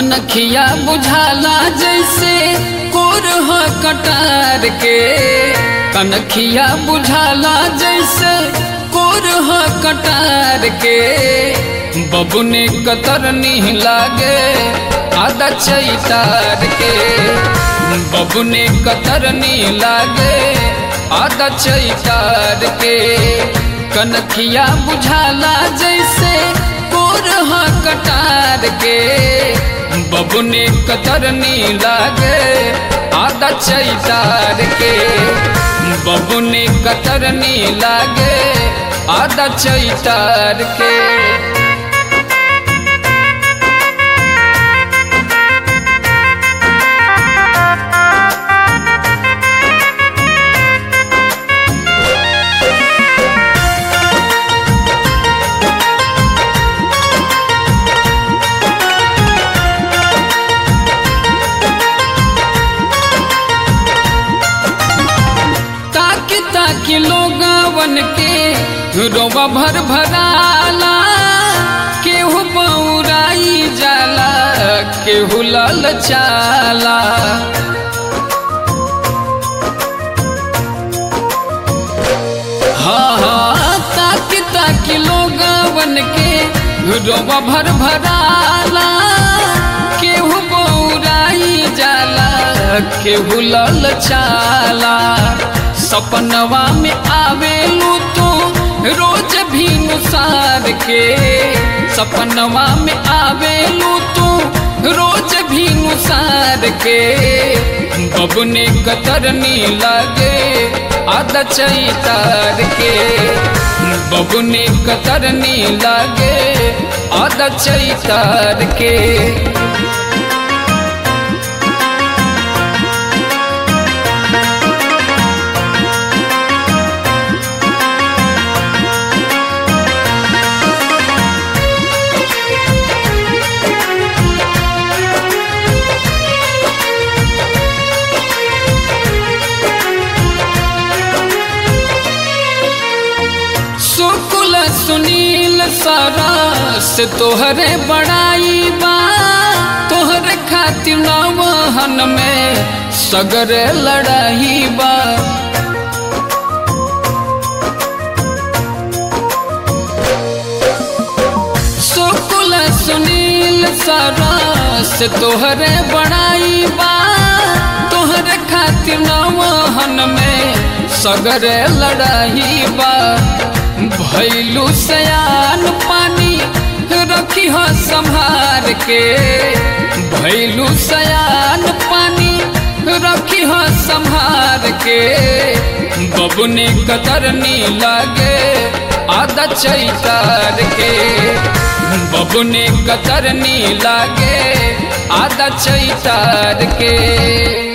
कनखिया बुझाला जैसे कोरह कटार के कनखिया बुझाला जैसे कोरह कटार के बबुने कतरनी लागे आदा चैतार के बबुने कतरनी लागे आदा चैतार के कनखिया बुझाला जैसे कोरह कटार के बबुने कतरनी लागे आदा चैतार के बबुने कतरनी लागे आदा चैतार के ताकि ताकि लोगवन के रोवा भर भराला केहू बौराई जाला केहू लल चाला हाँ हाँ ताकि ताकि लोगवन के रोवा भर भराला केहू बौराई जाला केहू लल चाला सपनवा में आवेलू तू रोज भी नुसार के सपनवा में आवेलू तू रोज भी नुसार के बबने कतरनी लागे आदा चैतार के बबने कतरनी लागे आदा चैतार के सुकुल सुनील सारा से तोहरे बड़ाई बा तोहरे खातिर नवहन में सगर लड़ाई बा सुकुल सुनील सारा से तोहरे बड़ाई बा तोहरे खातिर नवहन में सगर लड़ाई बा भैलू सयान पानी रखी हो संभार के भैलू सयान पानी रखी हो संभार के बबुने कतरनी लागे आदा चैतार के बबुने कतरनी लागे आदा चैतार के